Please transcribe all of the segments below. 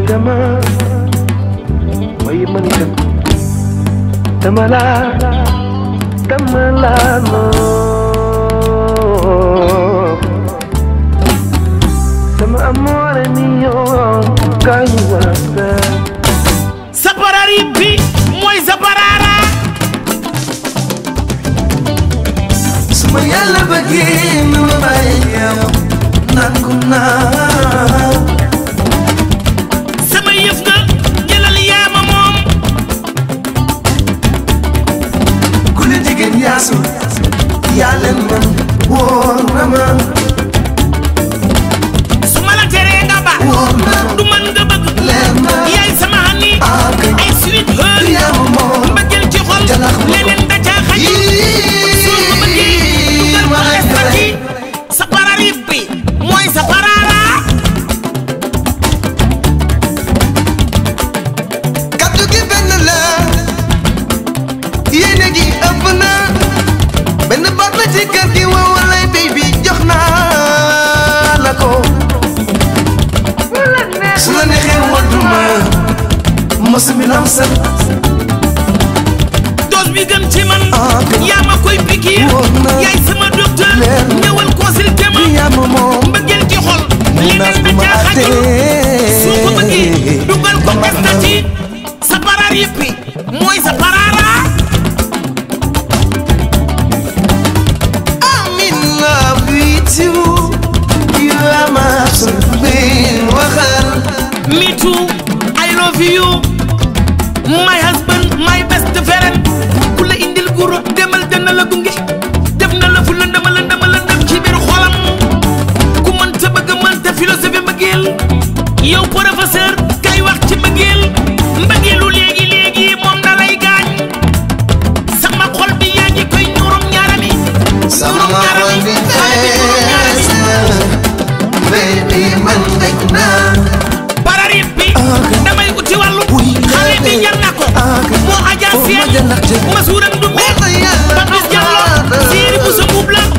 dama waaye man itam dama la dama la nopp sama amore mio kañu waxtaan saparari bi mooy saparara suma yàlla bëggee nu ma bàyyi yow nangu naa sama yëf nga jëlal yaama moom ku ne jigéen yaasu yaa leen man wóor na ma su ma la teree nga ba wóor na du man nga bëgg leer na yaay sama xani ah kay ay sweet heure yaa ma moom mbëggeel ci xol Jalax ma ko. leneen da caa xaj soo ko bëggee dugal ko estati saparari bi mooy saparara kaddu gi benn la yéene gi ëpp na benn baat la ci kër gi wow walay baby jox naa la ko su la neexee wadduma mos mi lam sal dose bi gën ci man Ah, kay. yaa ma koy pikiir Wóor na. yaay sama docteur Leer na. ñëwal consulté ma yaa ma moom mbëggeel ci xol naa leneen da duma caa xajul àttee. soo ko bëggee dugal ko Ba ma estati sa paraar yëppi mooy sa paraara I'm in love with you you are my absolute waxal me too I love you my husband my best friend ku la indil guro demal dana la gunge def na la fu lëndama lëndama lëndam ci biir xolam ku mënta bëgg mënta philosophie mbëggeel yow professeur kay wax ci mbëggeel mbëggeelu léegi léegi moom da lay gaañ sama xol bi yaa ngi koy ñuurum ñaarami sama ñuurum xol ñaarami bi xale bi ñuurum ñaarami fees na baby man dégg naa pararib bi damay uti wàllu Wuy, xale bi léegi. jar na ko Ah, kay. moo ajaa Oh, seen ma jël ndaxte. masuuram du mel Wala yàlla Papis du Diallo xaar. siiri bu sa mbuub la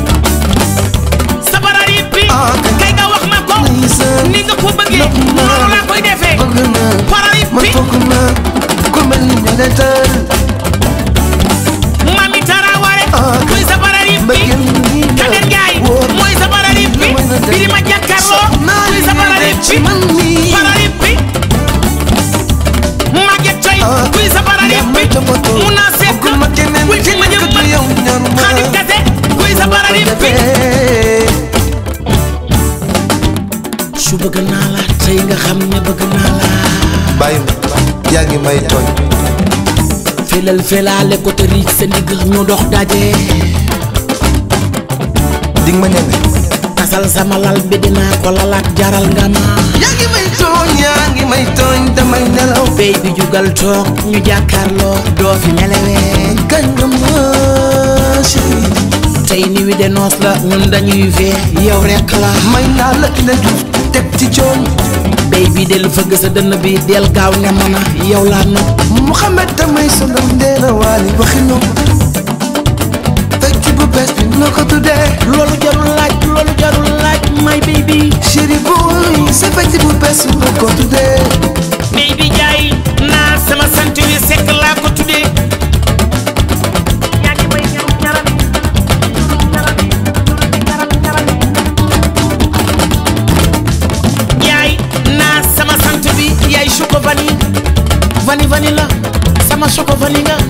sa pararib bi Ah, kay. kay nga wax ma ko Ndeysaan. ni nga ko bëggee Nopp naa. noonu laa koy defee bëgg naa pararib man bi foog naa ku mel ni ñu leen tëral Mami Taraware Ah, kay. mooy sa pararib bi Mbëggeel nii la. Kader Njaay Wóor. mooy sa pararib bi Lu mën a def. Birima Jàkkaarloo naa mooy li sa nga pararib def ci bi man mii. pararib bi Maguette Coy Ah, kuy sa pararib yaa bi may toppatoo. mun naa seet Bëggul ma keneen kuy fi ma keneen jëm ku man dul yow ñor ma. Xadim Kase kuy sa pararib bi su bëgg naa la tey nga xam ne bëgg naa la bàyyi ma yaa ngi may tooñ felal felaale ko te riij sa ndigg ñu dox daje dig ma ñeme tasal sama lal bi dinaa ko lalaat jaral nga ma yaa ngi may tooñ yaa ngi may tooñ damay nelaw béy bi jugal toog ñu jàkkaarloo doo fi nelewee kañ nga ma chérie tey ni wi de noos la ñun dañuy fee yow rekk la may naa la ina juuf teg ci cooñ béy bi del fëgg sa dënn bi del gaaw ne mën a yow laa nopp Mouhamed damay sonal ndeena waali waxi nopp fekk bu bees bi noo ko tuddee loolu jarul laaj loolu jarul laaj my baby chérie boy sa fekk bu bees noo ko tuddee béy bi jaay naa sama sant wi sekk laa ko tuddee yaa ngi may ñaram ñaram yaay naa sama sant bi yaay choco vanille vanille vanille la sama choco vanille nga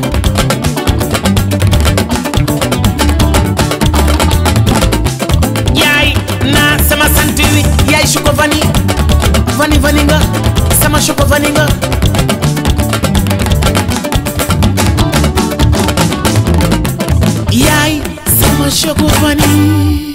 yaay naa sama sant wi yaay choco vanille vanille vanille nga sama choco vanille nga yaay sama choco vanille